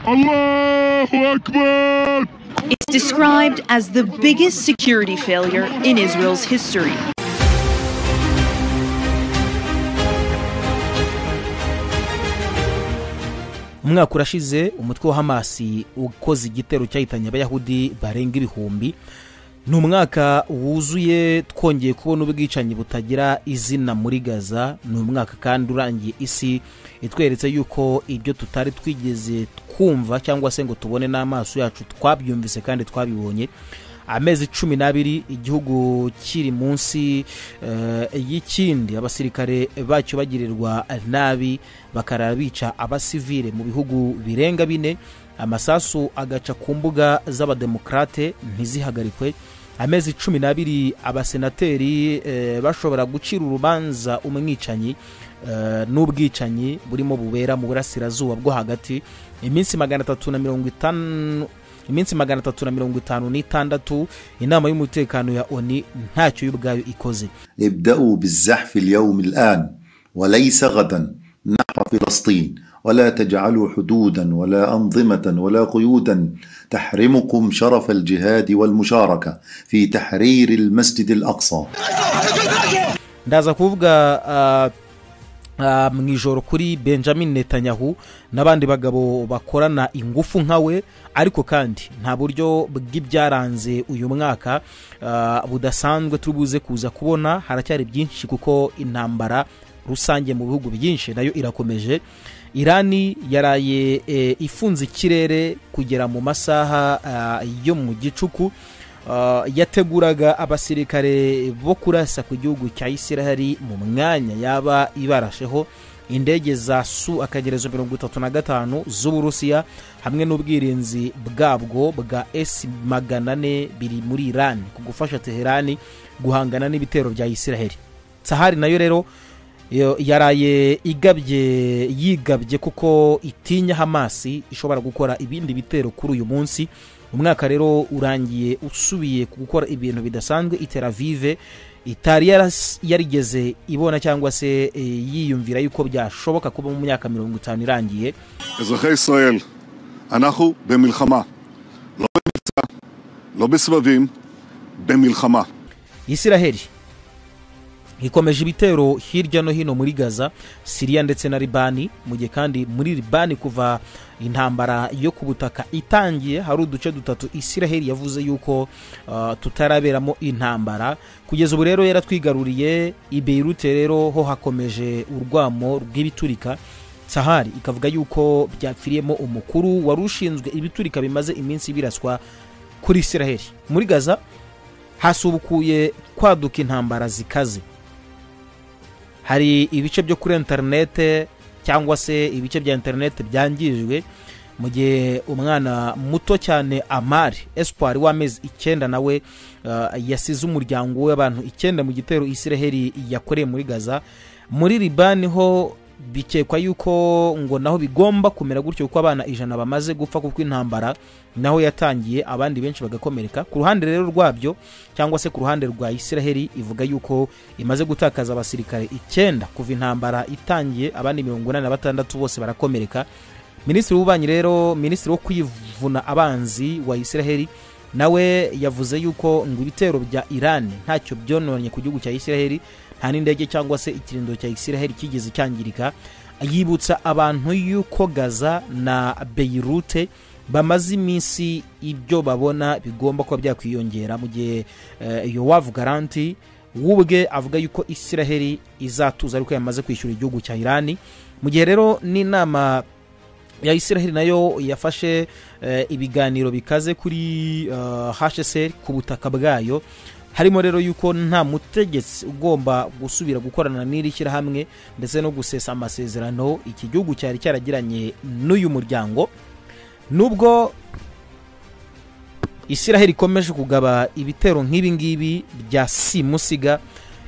Allahu Akbar! It's described as the biggest security failure in Israel's history. umwaka urashize umutwe wa hamasi ukoze igitero cyahitanye abayahudi barenga ibihumbi ni umwaka wuzuye twongeye kubona ubwicanyi butagira izina muri gaza ni umwaka kandi urangiye isi itweretse yuko ibyo tutari twigeze twumva cyangwa se ngo tubone n'amaso yacu twabyumvise kandi twabibonye amezi cumi n'abiri igihugu kiri munsi eh, y'ikindi abasirikare bacyo bagirirwa nabi bakarara bica abasivile mu bihugu birenga bine amasasu agaca ku mbuga z'abademokarate ntizihagarikwe amezi cumi n'abiri abasenateri eh, bashobora gucira urubanza umwicanyi eh, n'ubwicanyi burimo bubera mu burasirazuba bwo hagati iminsi magana atatu na mirongo itanu iminsi magana atatu na mirongo itanu n'itandatu inama y'umutekano ya oni ntacyo yo ubwayo ikoze ابدأوا بالزحف اليوم الآن وليس غدا نحو فلسطين ولا تجعلوا حدودا ولا أنظمة ولا قيودا تحرمكم شرف الجهاد والمشاركة في تحرير المسجد الأقصى ndaza kuvuga ah, ah, mu ijoro kuri benjamin netanyahu n'abandi bagabo bakorana ingufu nkawe ariko kandi nta buryo bw'ibyaranze uyu mwaka ah, budasanzwe turi buze kuza kubona haracyari byinshi kuko intambara rusange mu bihugu byinshi nayo irakomeje irani yaraye eh, ifunze ikirere kugera mu masaha ah, yo mu gicuku Ah, yateguraga abasirikare bo kurasa ku gihugu cya isirahari mu mwanya yaba ibarasheho indege za su akagerezo mirongo itatu na gatanu z'uburusiya hamwe n'ubwirinzi bwabwo bwa esi magana ane biri muri irani ku gufasha teherani guhangana n'ibitero bya isiraheri sahari nayo rero yo- yaraye igabye yigabye kuko itinya hamasi ishobora gukora ibindi bitero kuri uyu munsi umwaka rero urangiye usubiye ku gukora ibintu bidasanzwe iteravive itari yaras- yarigeze ibona cyangwa se eh, yiyumvira yuko byashoboka kuba mu myaka mirongo itanu irangiye אזרחי ישראל, אנחנו במלחמה. לא במבצע, לא בסבבים, במלחמה. isiraheli ikomeje ibitero hirya no hino muri gaza siriya ndetse na libani mu gihe kandi muri libani kuva intambara yo ku butaka itangiye hari uduce dutatu isiraheli yavuze yuko ah, tutaraberamo intambara kugeza ubu rero yaratwigaruriye i beirute rero ho hakomeje urwamo rw'ibiturika sahari ikavuga yuko byapfiriyemo umukuru wari ushinzwe ibiturika bimaze iminsi biraswa kuri isiraheli muri gaza hasubukuye kwaduka intambara zikaze hari ibice byo kuri interinete cyangwa se ibice bya interinete byangijwe mu gihe umwana muto cyane amari espoir w'amezi icyenda nawe ah, yasize umuryango w'abantu icyenda mu gitero isiraheli yakoreye muri gaza muri libani ho bikekwa yuko ngo naho bigomba kumera gutyo kuko abana ijana bamaze gupfa kuko intambara naho yatangiye abandi benshi bagakomereka ku ruhande rero rwabyo cyangwa se ku ruhande rwa isiraheli ivuga yuko imaze gutakaza abasirikare icyenda kuva intambara itangiye abandi mirongo inani na batandatu bose barakomereka minisitiri w'ububanyi rero minisitiri wo kwivuna abanzi wa isiraheli nawe yavuze yuko ngo ibitero bya irani ntacyo byononye ku gihugu cya isiraheli nta n'indege cyangwa se ikirindo cya isiraheli kigeze cyangirika yibutsa abantu yuko gaza na beyirute bamaze iminsi ibyo babona bigomba kuba byakwiyongera mu gihe eh, yowavu garanti w'ubwe avuga yuko isiraheli izatuza ariko yamaze kwishyura igihugu cya irani mu gihe rero n'inama ya isiraheli nayo yafashe eh, ibiganiro bikaze kuri eh, hsr ku butaka bwayo harimo rero yuko nta mutegetsi ugomba gusubira gukorana n'iri shyirahamwe ndetse no gusesa amasezerano iki gihugu cyari cyaragiranye n'uyu muryango nubwo isiraheli ikomeje kugaba ibitero nk'ibi ngibi bya simusiga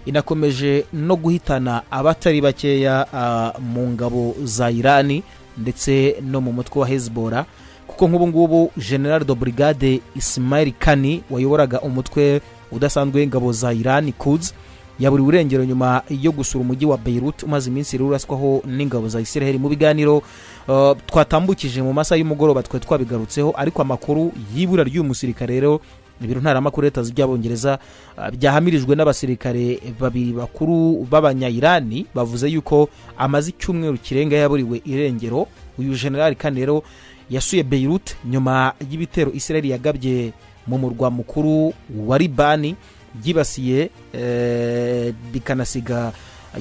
inakomeje no guhitana abatari bakeya ah, mu ngabo za irani ndetse no mu mutwe wa hezbora kuko nk'ubu ngubu general de brigade ismail kani wayoboraga umutwe udasanzwe w'ingabo za irani kuds yaburiwe irengero nyuma yo gusura umujyi wa beirut umaze iminsi rero uraswaho n'ingabo za isiraheli mu biganiro Uh, twatambukije mu masaha y'umugoroba twe twabigarutseho ariko amakuru y'ibura ry'uyu musirikare rero ibiro ntaramakuru leta by'abongereza uh, byahamirijwe n'abasirikare babiri bakuru b'abanyayirani bavuze yuko amaze icyumweru kirenga yaburiwe irengero uyu generali kandi rero yasuye beirut nyuma y'ibitero israel yagabye mu murwa mukuru wa libani byibasiye eh, bikanasiga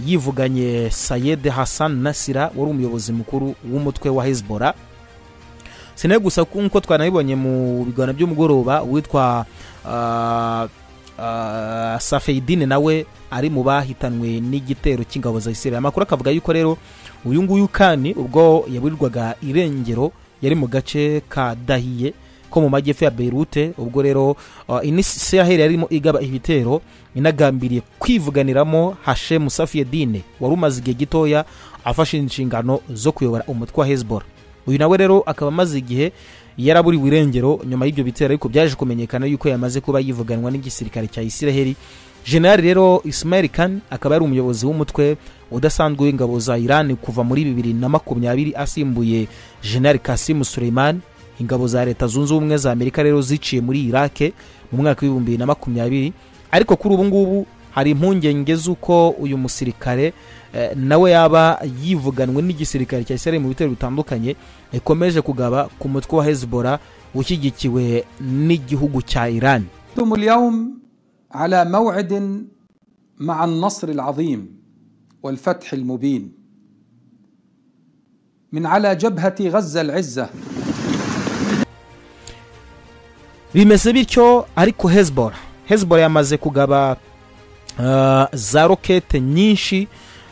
yivuganye sayed hassan nasira wari umuyobozi mukuru w'umutwe wa hezbollah sinaye gusa nk'uko twanabibonye mu biganiro by'umugoroba witwa ah, ah, safeidine nawe ari mu bahitanwe n'igitero cy'ingabo za israel amakuru akavuga yuko rero uyu nguyu kandi ubwo yaburirwaga irengero yari mu gace ka dahiye ko mu majyepfo ya beirute ubwo rero uh, inisiraheli yarimo igaba ibitero inagambiriye kwivuganiramo hashemu safiyedine wari umaze igihe gitoya afashe inshingano zo kuyobora umutwe wa hezbollah uyu nawe rero akaba amaze igihe yaraburiwe irengero nyuma y'ibyo bitero ariko byaje kumenyekana yuko yamaze kuba yivuganwa n'igisirikare cya isiraheli generali rero ismail kan akaba yari umuyobozi w'umutwe udasanzwe w'ingabo za irani kuva muri bibiri na makumyabiri asimbuye generali kasimu suleiman ingabo za leta zunze ubumwe za amerika rero ziciye muri irake mu mwaka w'ibihumbi bibiri na makumyabiri ariko kuri ubu ngubu hari impungenge z'uko uyu musirikare eh, nawe yaba yivuganwe n'igisirikare cya isiraheli mu bitero bitandukanye ikomeje kugaba ku mutwe wa hezbollah ushyigikiwe n'igihugu cya irani أنتم اليوم على موعد مع النصر العظيم والفتح المبين من على جبهة غزة العزة bimeze bityo ariko hezbollah hezbollah yamaze kugaba uh, za rokete nyinshi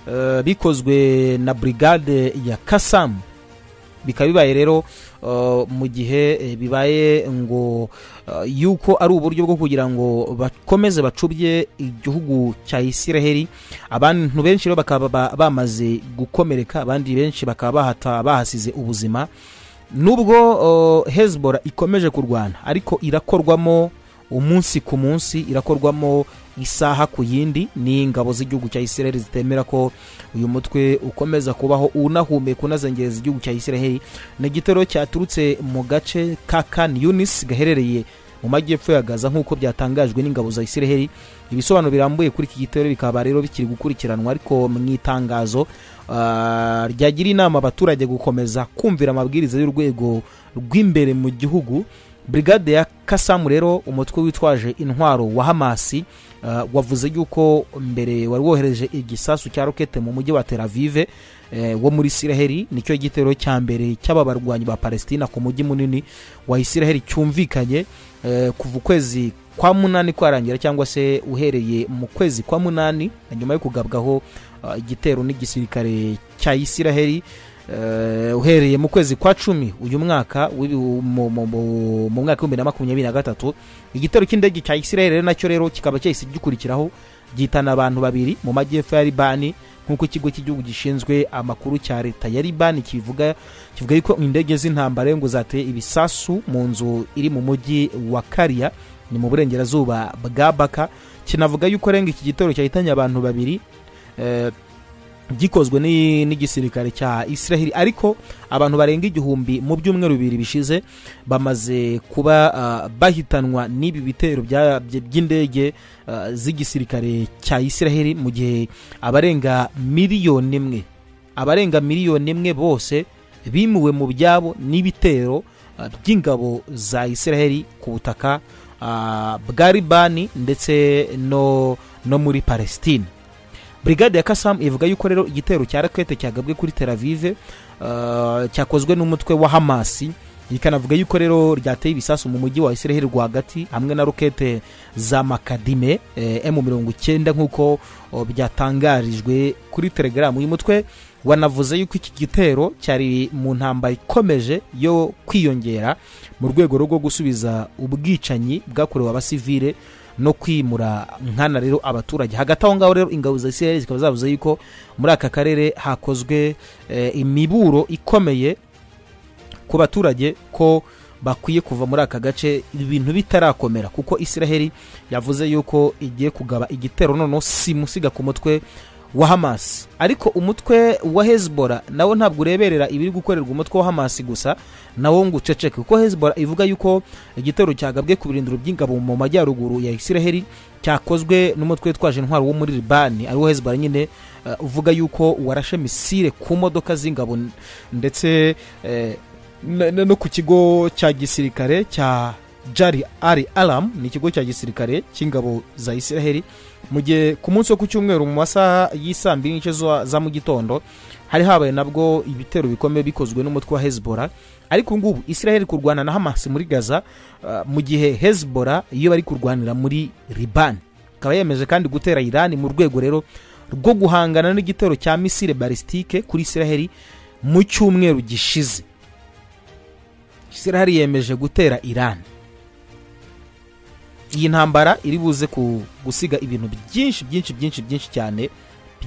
uh, bikozwe na brigade ya kasamu bikaba bibaye rero uh, mu gihe eh, bibaye ngo uh, yuko ari uburyo bwo kugira ngo bakomeze bacubye igihugu cya isiraheli abantu benshi rero bakaba ba- bamaze gukomereka abandi benshi bakaba bahata bahasize ubuzima nubwo uh, hezbollah ikomeje kurwana ariko irakorwamo umunsi ku munsi irakorwamo isaha ku yindi ni ingabo z'igihugu cya isiraheli zitemera ko uyu mutwe ukomeza kubaho unahumeka unazengereza igihugu cya isiraheli ni igitero cyaturutse mu gace ka kan yunis gaherereye mu majyepfo ya gaza nk'uko byatangajwe n'ingabo za isiraheli ibisobanuro birambuye kuri iki gitero bikaba rero bikiri gukurikiranwa ariko mu itangazo ah, ryagira inama abaturage gukomeza kumvira amabwiriza y'urwego rw'imbere mu gihugu brigade ya kasamu rero umutwe witwaje intwaro wa hamasi uh, wavuze yuko mbere wari wohereje igisasu cya rokete mu mujyi wa tel avive eh, wo muri isiraheli nicyo gitero cya mbere cy'aba barwanyi ba palestina ku mujyi munini wa isiraheli cyumvikanye eh, kuva ukwezi kwa munani kwarangira cyangwa se uhereye mu kwezi kwa munani na nyuma yo kugabwaho uh, igitero n'igisirikare cya isiraheli Eh, uhereye mu kwezi kwa cumi uyu mwaka w'ibi- mu- mu- mu- mu mwaka w'ibihumbi na makumyabiri na gatatu igitero cy'indege cya isiraheli rero nacyo rero kikaba cyahise gikurikiraho gihitana abantu babiri mu majyepfo ya libani nk'uko ikigo cy'igihugu gishinzwe amakuru cya leta ya libani kibivuga kivuga yuko indege z'intambara ngo zateye ibisasu mu nzu iri mu mujyi wa kariya ni mu burengerazuba bwa baka kinavuga yuko renga iki gitero cyahitanye abantu babiri eh, gikozwe ni- n'igisirikare cya isiraheli ariko abantu barenga igihumbi mu byumweru bibiri bishize bamaze kuba ah, bahitanwa n'ibi bitero bya- by- by'indege ah, z'igisirikare cya isiraheli mu gihe abarenga miliyoni imwe abarenga miliyoni imwe bose bimuwe mu byabo n'ibitero ah, by'ingabo za isiraheli ku butaka ah, bwa libani ndetse no, no muri palestine brigade ya kasamu ivuga yuko rero igitero cya rakete cyagabwe kuri tel avive uh, cyakozwe n'umutwe wa hamasi ikanavuga yuko rero ryateye ibisasu mu mujyi wa isiraheli rwagati hamwe na rokete za makadime eh, m mirongo icyenda nk'uko oh, byatangarijwe kuri telegaramu uyu mutwe wanavuze yuko iki gitero cyari mu ntambara ikomeje yo kwiyongera mu rwego rwo gusubiza ubwicanyi bwakorewe abasivile no kwimura nkana rero abaturage hagati aho ngaho rero ingabo za isiraheli zikaba zavuze yuko muri aka karere hakozwe eh, imiburo ikomeye ku baturage ko bakwiye kuva muri aka gace ibintu bitarakomera kuko isiraheli yavuze yuko igiye kugaba igitero noneho simusiga ku mutwe wa hamas ariko umutwe wa hezbollah nawo ntabwo ureberera ibiri gukorerwa umutwe wa hamas gusa nawo ngo uceceke kuko hezbollah ivuga yuko igitero cyagabwe ku birindiro by'ingabo mu majyaruguru ya isiraheli cyakozwe n'umutwe witwaje intwaro wo muri libani ariwo hezbollah nyine eh, uvuga yuko warashe misile ku modoka z'ingabo n- ndetse eh, na- na- no ku kigo cya gisirikare cya jari ari alam ni ikigo cya gisirikare cy'ingabo za isiraheli mu gihe ku munsi wo ku cyumweru mu masaha y'isaa mbiri n'igice za za mu gitondo hari habaye nabwo ibitero bikomeye bikozwe n'umutwe wa hezbollah ariko ubu ngubu isiraheli iri kurwana na hamas muri gaza ah, mu gihe hezbollah iyo bari kurwanira muri libani ikaba yemeje kandi gutera irani mu rwego rero rwo guhangana n'igitero cya misile balistike kuri isiraheli mu cyumweru gishize isiraheli yemeje gutera irani iyi ntambara iri buze ku gusiga ibintu byinshi byinshi byinshi byinshi cyane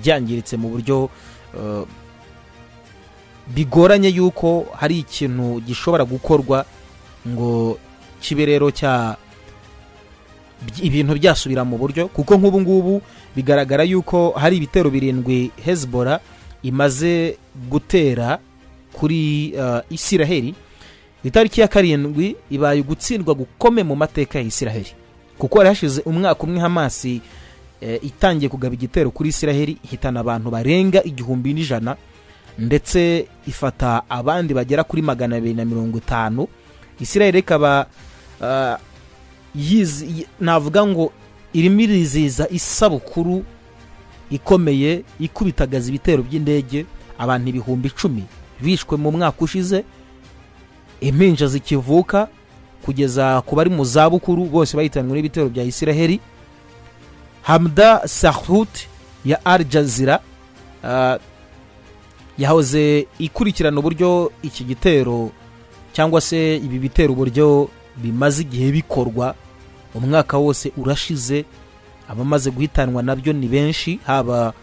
byangiritse mu buryo eh, bigoranye yuko hari ikintu gishobora gukorwa ngo kibe rero cya by- ibintu byasubira mu buryo kuko nk'ubu ngubu bigaragara yuko hari ibitero birindwi hezbollah imaze gutera kuri eh, isiraheli itariki ya karindwi ibaye ugutsindwa gukomeye mu mateka ya isiraheli kuko hari hashize umwaka umwe hamasi eh, itangiye kugaba igitero kuri isiraheli ihitana abantu barenga igihumbi n'ijana ndetse ifata abandi bagera kuri magana abiri na mirongo itanu isiraheli ikaba ah, yiz- yi- navuga ngo irimo irizihiza isabukuru ikomeye ikubitagaza ibitero by'indege abantu ibihumbi icumi bishwe mu mwaka ushize impinja zikivuka kugeza ku bari mu zabukuru bose bahitanwe n'ibitero bya isiraheli hamda sahut ya al jazira ah, yahoze ikurikirana uburyo iki gitero cyangwa se ibi bitero uburyo bimaze igihe bikorwa umwaka wose urashize abamaze guhitanwa nabyo ni benshi haba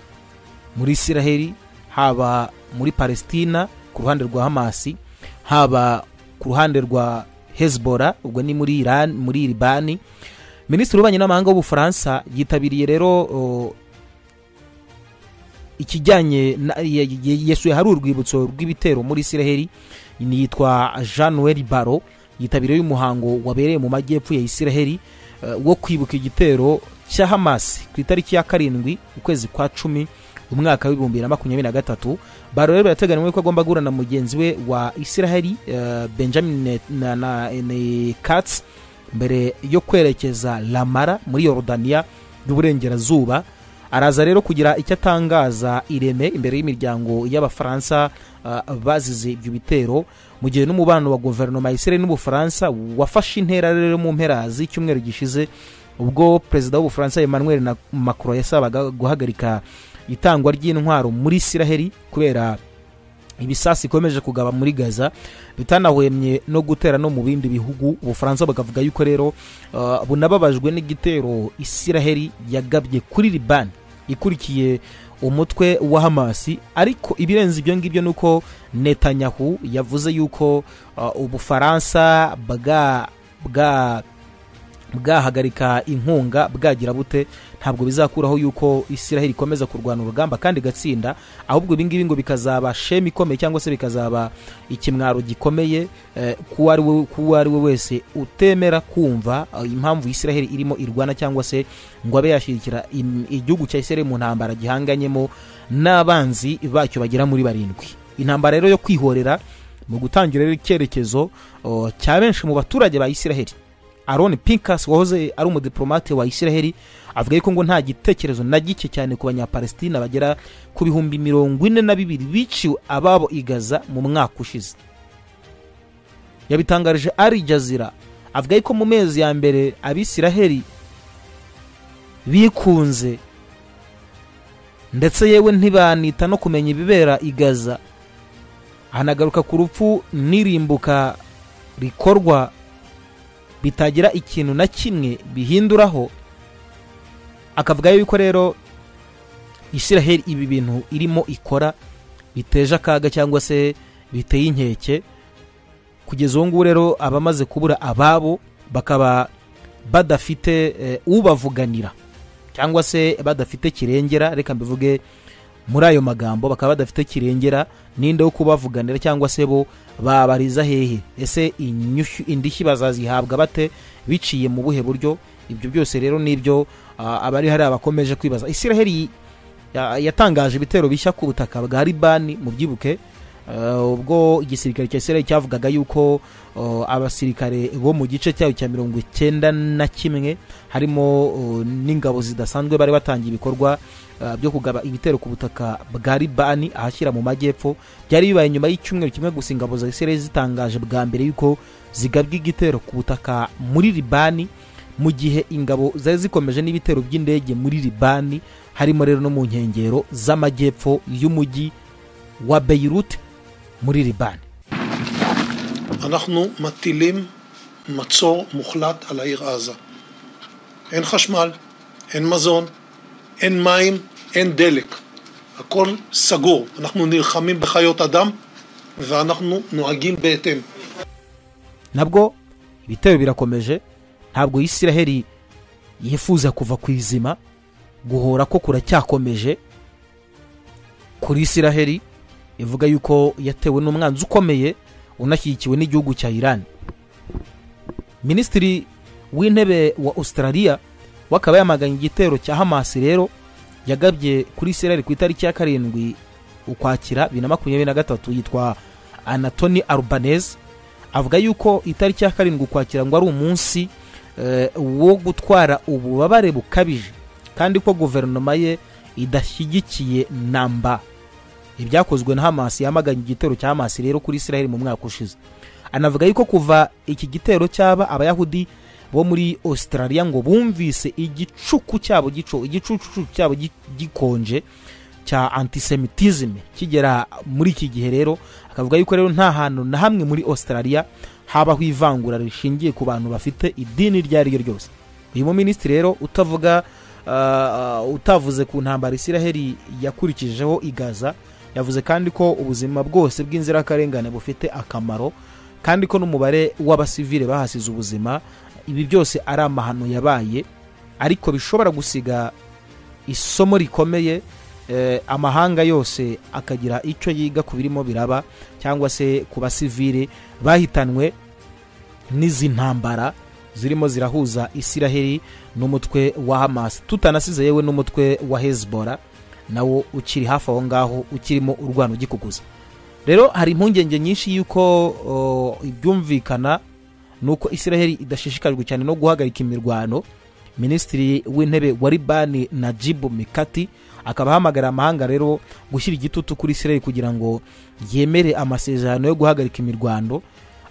muri isiraheli haba muri palestina ku ruhande rwa hamasi haba ku ruhande rwa hezbollah ubwo ni muri iran muri libani minisitiri w'ububanyi n'amahanga w'ubufaransa yitabiriye rero o, ikijyanye na- ye- ye- yesuye hari urwibutso rw'ibitero muri isiraheli ni yitwa jean noel baro yitabiriye umuhango wabereye mu majyepfo ya isiraheli eh, wo kwibuka igitero cya hamas ku itariki ya karindwi ukwezi kwa cumi umwaka w'ibihumbi na makumyabiri na gatatu baro rero yateganywe ko agomba guhura na mugenzi we wa isiraheli eh, benjamin Ne- na, na, ne, katz mbere yo kwerekeza lamara muri yorodaniya y'uburengerazuba araza rero kugira icyo atangaza ireme imbere y'imiryango y'abafaransa ah, bazize ibyo bitero mu gihe n'umubano wa guverinoma ya isiraheli n'ubufaransa wafashe intera rero mu mpera z'icyumweru gishize ubwo perezida w'ubufaransa emmanuel na- macron yasabaga guhagarika itangwa ry'intwaro muri isiraheli kubera ibisasu ikomeje kugaba muri gaza bitanahwemye no gutera no mu bindi bihugu ubufaransa bukavuga yuko rero uh, bunababajwe n'igitero isiraheli yagabye kuri libani ikurikiye umutwe wa hamasi ariko ibirenze ibyo ngibyo ni uko netanyahu yavuze yuko uh, ubufaransa bwa bwa bwahagarika inkunga bwagira bute ntabwo bizakuraho yuko isiraheli ikomeza kurwana urugamba kandi igatsinda ahubwo ibingibi ngo bikazaba shema ikomeye cyangwa se bikazaba ikimwaro gikomeye eh, kuwo ari we- kuwo ari we wese utemera kumva eh, impamvu isiraheli irimo irwana cyangwa se ngo abe yashyigikira im- igihugu cya isiraheli mu ntambara gihanganyemo n'abanzi bacyo bagera muri barindwi intambara rero yo kwihorera mu gutangira rero icyerekezo oh, cya benshi mu baturage ba isiraheli aron pinkas wahoze ari umudiplomate wa isiraheli avuga yuko ngo nta gitekerezo na gike cyane ku banyapalestina bagera ku bihumbi mirongo ine na bibiri biciwe ababo i gaza mu mwaka ushize yabitangarije ari jazira avuga yuko mu mezi ya mbere abisiraheli bikunze ndetse yewe ntibanita no kumenya ibibera i gaza hanagaruka ku rupfu n'irimbuka rikorwa bitagira ikintu na kimwe bihinduraho akavuga yuko rero isiraheli ibi bintu irimo ikora biteje akaga cyangwa se biteye inkeke kugeza ubu ngubu rero abamaze kubura ababo bakaba badafite eh, ubavuganira cyangwa se badafite kirengera reka mbivuge muri ayo magambo bakaba badafite kirengera n'inde wo kubavuganira cyangwa se bo babariza hehe ese inyushyu- indishyi bazazihabwa bate biciye mu buhe buryo ibyo byose rero nibyo ah, abari hari abakomeje kwibaza isiraheli ya- yatangaje ibitero bishya ku butaka bwa libani mu byibuke eh, ubwo igisirikare cya isiraheli cyavugaga yuko eh, abasirikare bo mu gice cyayo cya mirongo icyenda na kimwe harimo eh, n'ingabo zidasanzwe bari batangiye ibikorwa eh, byo kugaba ibitero ku butaka bwa libani ahashyira mu majyepfo byari bibaye nyuma y'icyumweru kimwe gusa ingabo za isiraheli zitangaje bwa mbere yuko zigabwa igitero ku butaka muri libani mu gihe ingabo zari zikomeje n'ibitero by'indege muri libani harimo rero no mu nkengero z'amajyepfo y'umujyi wa beirut muri libani אנחנו מטילים מצור מוחלט על העיר עזה. אין חשמל, אין מזון, אין מים, אין דלק. הכל סגור. אנחנו נלחמים בחיות אדם ואנחנו נוהגים בהתאם. nabwo ibitero birakomeje ntabwo isiraheli yifuza kuva ku izima guhora ko kuracyakomeje kuri isiraheli ivuga yuko yatewe n'umwanzi ukomeye unashyigikiwe n'igihugu cya irani minisitiri w'intebe wa australia we akaba yamaganye igitero cya hamasi rero yagabye kuri isiraheli ku itariki ya karindwi ukwakira bibiri na makumyabiri na gatatu yitwa anatoni arubaneze avuga yuko itariki ya karindwi ukwakira ngo ari umunsi eh, wo gutwara ububabare bukabije kandi ko guverinoma ye idashyigikiye namba ibyakozwe na hamasi yamaganye igitero cya hamasi rero kuri isiraheli mu mwaka ushize anavuga yuko kuva iki gitero cyaba abayahudi bo muri australia ngo bumvise igicuku cyabo gico igicucu cyabo gi- gikonje cya antisemitism kigera muri iki gihe rero akavuga yuko rero nta hantu na hamwe muri australia habaho ivangura rishingiye ku bantu bafite idini iryo ari ryo ryose uyu muminisitiri rero utavuga ah, utavuze ku ntambara isiraheli yakurikijeho igaza yavuze kandi ko ubuzima bwose bw'inzirakarengane bufite akamaro kandi ko n'umubare w'abasivile bahasize ubuzima ibi byose ari amahano yabaye ariko bishobora gusiga isomo rikomeye eh, amahanga yose akagira icyo yiga ku birimo biraba cyangwa se ku basivile bahitanwe n'izi ntambara zirimo zirahuza isiraheli n'umutwe wa hamas tutanasize yewe n'umutwe wa hezbora nawo ukiri hafi aho ngaho ukirimo urwana ugikuguza rero hari impungenge nyinshi y'uko o, ibyumvikana ni uko isiraheli idashishikajwe cyane no guhagarika imirwano minisitiri w'intebe wa libani najibu mikati akaba ahamagara amahanga rero gushyira igitutu kuri isiraheli kugira ngo yemere amasezerano yo guhagarika imirwano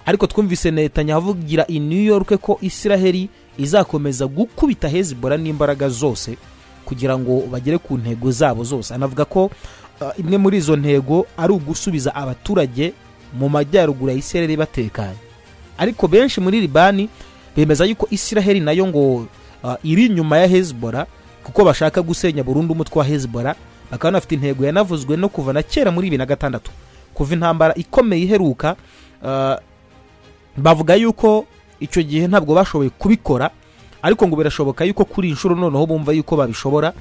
ariko twumvise netanyahu avugira i new york ko isiraheli izakomeza gukubita hezibora n'imbaraga zose kugira ngo bagere ku ntego zabo zose anavuga ko uh, imwe muri izo ntego ari ugusubiza abaturage mu majyaruguru ya isiraheli batekanye ariko benshi muri libani bemeza yuko isiraheli nayo ngo uh, iri inyuma ya hezibora kuko bashaka gusenya burundu umutwe wa hezibora bakaba banafite intego yanavuzwe no kuva na kera muri bibiri na gatandatu kuva intambara ikomeye iheruka uh, bavuga yuko icyo gihe ntabwo bashoboye kubikora ariko ngo birashoboka yuko kuri iyi nshuro noneho bumva yuko babishobora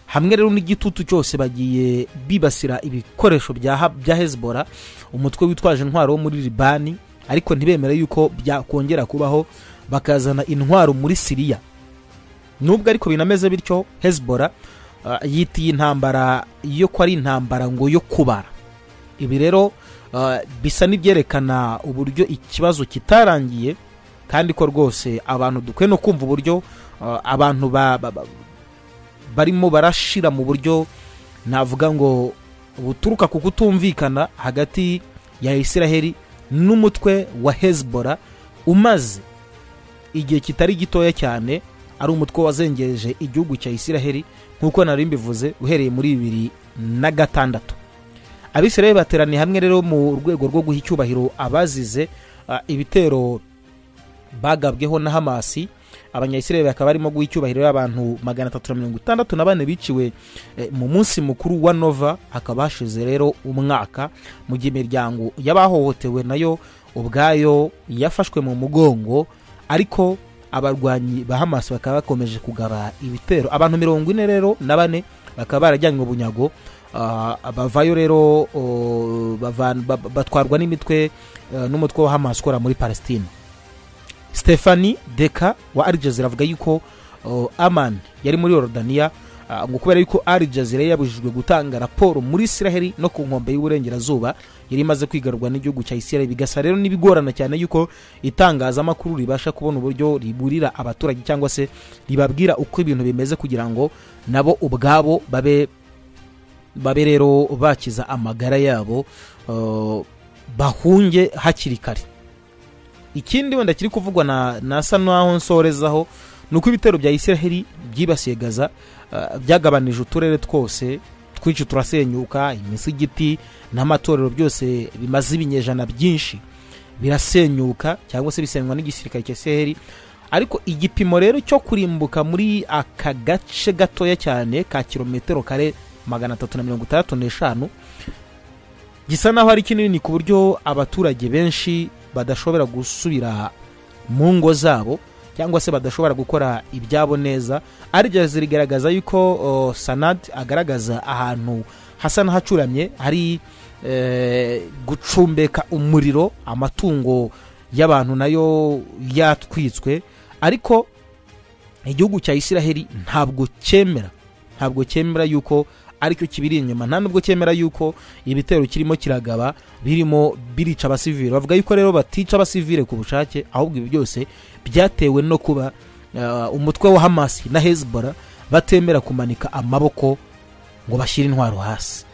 hamwe rero n'igitutu cyose bagiye bibasira ibikoresho bya Ha- bya hezibora umutwe witwaje intwaro wo muri libani ariko ntibemere yuko byakongera kubaho bakazana intwaro muri siriya nubwo ariko binameze bityo hezibora uh, yitiye intambara yo ko ari intambara ngo yo kubara ibi rero uh, bisa n'ibyerekana uburyo ikibazo kitarangiye kandi ko rwose abantu dukwiye no kumva uburyo uh, abantu ba, ba, ba, barimo barashira mu buryo navuga ngo buturuka ku kutumvikana hagati ya isiraheli n'umutwe wa hezibora umaze igihe kitari gitoya cyane ari umutwe wazengereje igihugu cya isiraheli nk'uko nari mbivuze uhereye muri bibiri na gatandatu abisiraheli bateraniye hamwe rero mu rwego rwo guha icyubahiro abazize ah, ibitero bagabweho na hamasi abanyayisiraheli bakaba barimo guha icyubahiro abantu magana atatu na mirongo itandatu na bane biciwe eh, mu munsi mukuru wa nova hakaba hashize rero umwaka mu gihe imiryango y'abahohotewe nayo ubwayo yafashwe mu mugongo ariko abarwanyi ba hamasi bakaba bakomeje kugaba ibitero abantu mirongo ine rero na bane bakaba barajyanywe bunyago Ah, abavayo rero oh, bavan- ba- ba- batwarwa n'imitwe eh, n'umutwe wa hamas ukora muri palestine stefani deka wa Al Jazeera avuga yuko oh, aman yari muri yorodaniya ah, ngo kubera yuko Al Jazeera yari yabujijwe gutanga raporo muri israheli no ku nkombe y'uburengerazuba yari imaze kwigarurwa n'igihugu cya israheli bigasa rero n'ibigorana cyane yuko itangazamakuru ribasha kubona uburyo riburira abaturage cyangwa se ribabwira uko ibintu bimeze kugira ngo nabo ubwabo babe babe rero bakiza amagara yabo uh, bahunge hakiri kare ikindi wenda kiri kuvugwa na nasa n'aho nsorezaho ni uko ibitero bya israheli byibasiye gaza uh, byagabanije uturere twose twinshi turasenyuka imisigiti n'amatorero byose bimaze ibinyejana byinshi birasenyuka cyangwa se bisenywa n'igisirikare cya israheli ariko igipimo rero cyo kurimbuka muri aka gace gatoya cyane ka kilometero kare magana atatu na mirongo itandatu n'eshanu gisa n'aho ari kinini ku buryo abaturage benshi badashobora gusubira mu ngo zabo cyangwa se badashobora gukora ibyabo neza arya zirigaragaza yuko oh, sanad agaragaza ahantu hasa n'ahacuramye hari eh, gucumbeka umuriro amatungo y'abantu nayo yatwitswe ariko igihugu cya israheli ntabwo cyemera ntabwo cyemera yuko aricyo kibiri inyuma nta nubwo cyemera yuko ibitero kirimo kiragaba birimo birica abasivile bavuga yuko rero batica abasivile ku bushake ahubwo ibi byose byatewe no kuba eh, umutwe wa hamasi na hezbollah batemera kumanika amaboko ngo bashyire intwaro hasi